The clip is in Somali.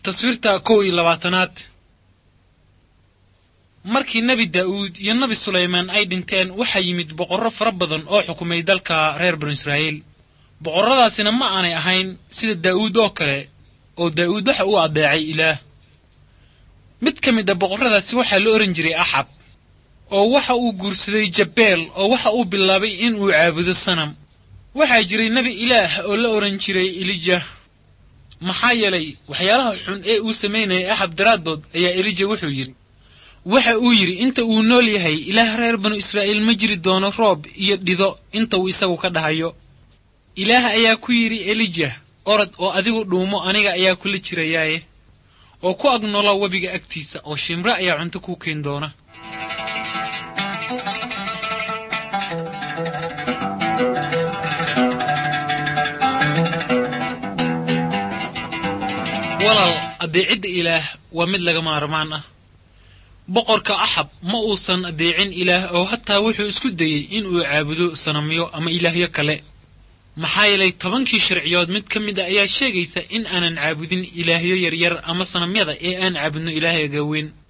taswiirta kow iyo labaatanaad markii nebi daa'uud iyo nebi sulaymaan ay dhinteen waxaa yimid boqorro fara badan oo xukumay dalka reer banu israa'iil boqorradaasina ma aanay ahayn sida daa'uud oo kale oo daa'uud waxa uu addeecay ilaah mid ka mid a boqorradaasi waxaa la ohan jiray axab oo waxa uu guursaday jabeel oo waxa uu bilaabay in uu caabudo sanam waxaa jiray nebi ilaah oo la odhan jiray elija maxaa yeelay waxyaalaha xun ee uu samaynayay axab daraaddood ayaa elija wuxuu yidhi waxa uu yidhi inta uu nool yahay ilaah reer banu israa'iil ma jiri doono roob iyo dhido inta uu isagu ka dhahayo ilaah ayaa ku yidhi elija orod oo adigu dhuumo aniga ayaa kula jirayaaye oo ku ag noolo webiga agtiisa oo shimre ayaa cunto kuu keen doona walaal addeecidda ilaah waa mid laga maarmaan ah boqorka axab ma uusan addeecin ilaah oo hataa wuxuu isku dayey in uu caabudo sanamyo ama ilaahyo kale maxaa yeelay tobankii sharciyood mid ka mid a ayaa sheegaysa in aanan caabudin ilaahyo yaryar ama sanamyada ee aan caabudno ilaahyaga weyn